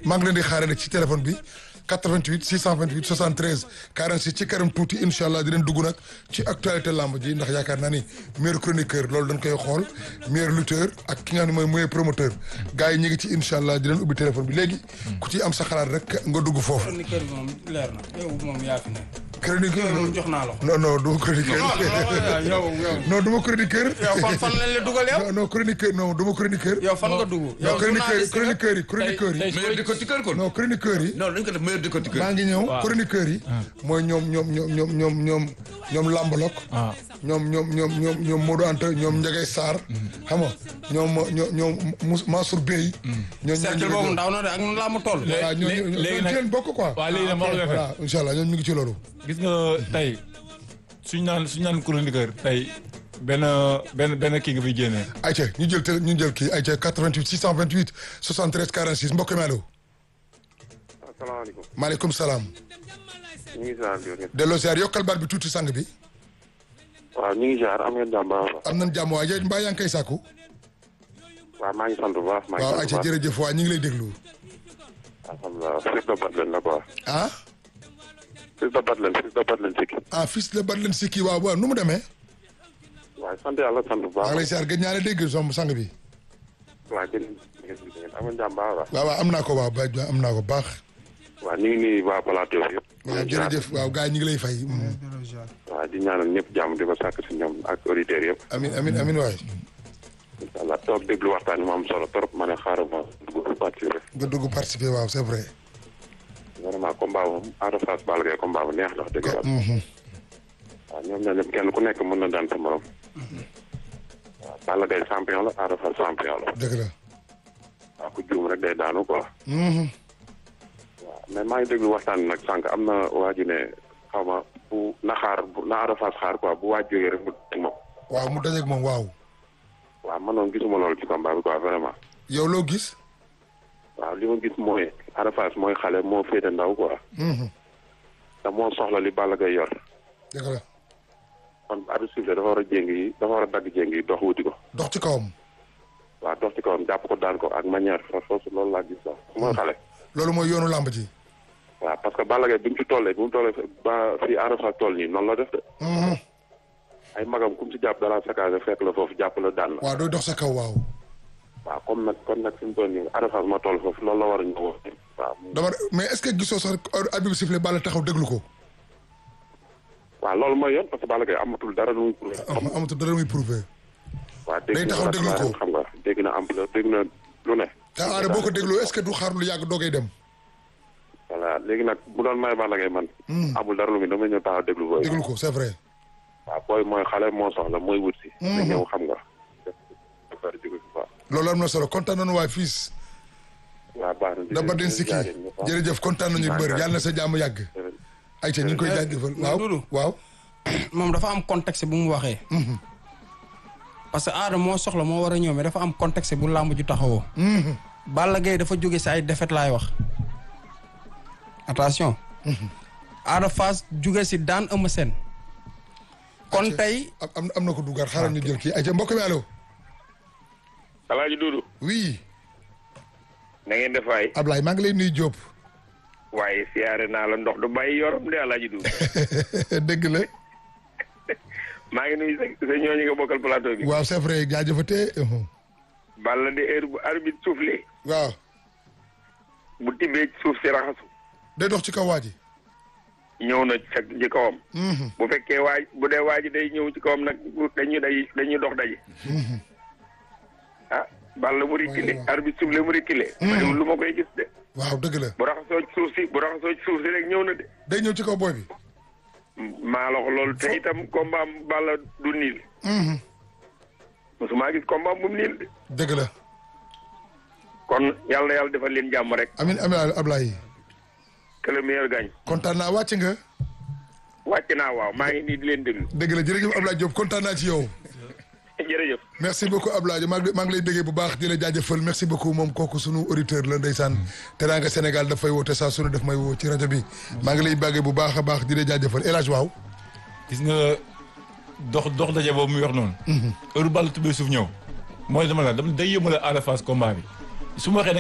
maa ngi leen di xaaree nag ci téléphone bi 88 628 73 46 ci kanam tuuti incha allah di leen dugg nag ci actualité lamb ji ndax yaakaar naa ni meilleur chroniqueur loolu dañ koy xool meilleur lutteur ak ki nga xam ne mooy meilleur promoteur gars yi ñu ngi ci incha allah di leen ubbi téléphone bi léegi ku ci am sa xalaat rek nga dugg foofu. chroniqueur bi moom leer na yow moom yaa fi ne. chroniqueur moom jox naa la ko. non non du ma chroniqueur. yow yow. non du ma chroniqueur. yow fan fan lañ la dugal yow. non non chroniqueur non du ma chroniqueur. yow fan nga dugg. non chroniqueur chroniqueur yi chroniqueur yi. meilleur décortiqueur kon. non chroniqueur yi. non dañ ko def meilleur décortiqueur. maa ngi ñëw chroniqueur yi. mooy ñoom ñoom ñoom ñoom ñoom ñoom ñoom Lambalok. ñoom ñoom ñoom ñoom ñoom Modou Anta ñoom Ndiagay Sarr. xam nga ñoom ñoom ñoom Mous Mansour Bey. ñoom cercle boobu ndaw na de ak nu laa mu toll. voilà ñoo ñoo léegi nag ci leen bokk quoi. waaw léegi nag ma wax la voilà incha allah ñoom ñu ngi ci loolu. gis nga tey suñu naan suñu naan chroniqueur tey benn benn benn kii nga fiy génnee. ayca ñu jël télé ñu jël kii ayca 88 628 73 46 mbokk mi allo. asalaamaaleykum. maaleykum salaam. ñu ngi ziar di leen. delloo ziar yokkal baat bi tuuti sang bi. waaw ñu ngi ziar am ngeen jàmm baax a baax. am nañ jàmm waaye mbaa yaa ngi koy sàkku. waaw maa ngi sant bu baax. maa ngi waaw sant ayca bu baax jërëjëf waa ñu ngi lay déglu. alhamdulilah fils de Batlen la quoi. ah. fils de Batlen fils de Batlen sikki. ah fils de Badlen Sikki waaw waaw nu mu demee. waaw sant yàlla sant bu maa ngi lay baax. ziar gëj naa la dégg som sang bi. waaw gën ngeen gis ngeen am ngeen jàmm baax a baax. waaw waaw am naa ko waaw ba am naa ko baax. waaw ñu ngi nuyu waa plateau bi yëpp. waaw jërëjëf waaw gars yi ñu ngi lay fay. Mm. waaw di ñaanal ñëpp jàmm di ko sàkk si ñoom ak auditeurs yëpp. amin amin amin waay. incha allah toog déglu waxtaan bi mu am solo trop ma ne xaaral ma dugg participer. nga dugg participer waaw c'est vrai. vraiment combat moom Ada Fass Balla Gaye combat bu neex la wax dëgg yàlla. Mhm. waaw ñoom ñoo ñëpp kenn ku nekk mën na daan sa morom. waaw Balla Gaye champion la Ada Fass champion la. dëgg la. waaw ku juum rek day daanu quoi. Mhm. waaw mais maa ngi déglu waxtaan bi nag sànq am na waa ji ne xaw ma bu na xaar bu na Ada Fass xaar quoi bu waaj jógee rek mu teg moom. waaw mu dajeeg moom waaw. waaw man noonu gisuma loolu ci combat bi quoi vraiment. yow loo gis. waaw li ma gis mooy Ada Fass mooy xale moo féete ndaw quoi. Mhm. te moo soxla li Balla Gaye yor. dëgg la. kon arbitre sifflé dafa war a jéng yi dafa war a dagg jéng yi dox wuti ko. dox ci kawam. waaw dox ci kawam jàpp ko daan ko ak manière force loolu laa gis sax mooy xale. loolu mooy yoonu làmb ji. waaw parce que Balla Gaye bi mu ci tollee bi mu tollee ba fii Ada Fass toll nii noonu la def de. Mhm. ay magam kum ci jàpp dara saccagé fekk la foofu jàpp la daan la. waaw dooy dox sa kaw waaw. waaw comme nag kon nag fi mu toll nii Ada Fass ma toll foofu loolu la war a ñëw waaw dama mais est-ce que gisoo sax arbitre bi sifflé Balla taxaw déglu ko. waaw loolu mooy yoon parce que Balla Gaye amatul dara lu muy prouvé am amatul dara muy prouvé. waaw day dégg na taxaw déglu ko. xam nga dégg na ampleur dégg na lu ne te aada boo ko dégloo est-ce que du xaar lu yàgg doogay dem. voilà léegi nag bu doon may Balla Gaye man amul dara lu muy damay ñëw taxaw déglu booy déglu ko c'est vrai. waaw booy mooy xale moo soxla mooy wut si na ñëw xam nga defar jóge fi quoi loolu am na solo kontaan nañu waay fils. waaw baax na da Badlen Sikki jërëjëf kontaan nañu bëri yàlla na sa jàmm yàgg. ayca ñu ngi koy jaajëfal waaw Doudou. waaw. moom dafa am contexte bu mu waxee. parce que aada moo soxla moo war a ñëw mais dafa am contexte bu làmb ju taxawoo. Balla Gaye dafa jóge si ay défaite laay wax. attention. Ada Fass jóge si daan Eumeu Sène. kon tey am am am na ko dugaat xaaral ñu jël kii ayca mbokk mi allo. Alaaji Duudu oui na ngeen def waay Ablaye maa ngi lay nuyu Diop. waaye siyaare naa la ndox du bàyyi yorom de Alaaji Duudu dëgg la. maa ngi nuyu sa sa ñooñu nga bokkal plateau bi waaw c'est vrai jaajëfatee. Balla de heure bu arbitre soufflé waaw. bu tibbee ci suuf si raxasu day dox ci kaw waa ji. ñëw na ca ci kawam bu fekkee waaj bu dee waaj day ñëw ci kawam nag bu- dañuy day dañuy dox daje ah Balla mu reculé arbitre soufflé mu reculé ma ne lu ma koy gis de waaw dëgg la. bu raxasoo ci suuf si bu raxasoo ci suuf si rek ñëw na de day ñëw ci kaw booy bi. maa la wax loolu te itam combat am Balla du niil mosuma gis combat bu niil de dëgg la. kon yàlla na yàlla defal leen jàmm rek amin amin Ablaye. que le meilleur gagne kontaan naa wàcc nga. wàcc naa waaw maa ngi nii di leen déglu dëgg la jërëjëf Ablaye Diop kontaan naa ci yow. jërëjëf merci beaucoup Ablaye maa ngi maa ngi lay déggee bu baax di la jaajëfal merci beaucoup moom kooku sunu auditeur la ndeysaan Teranga Sénégal dafay woote saa sunu def may woo ci rajo bi maa ngi lay bàggee bu baax a baax di la jaajëfal El Hadj waaw. gis nga dox dox daje boobu muy wax noonu. heure Balla tubbee suuf ñëw. mooy dama la dama day yëmale Ada Fass combat bi su ma waxee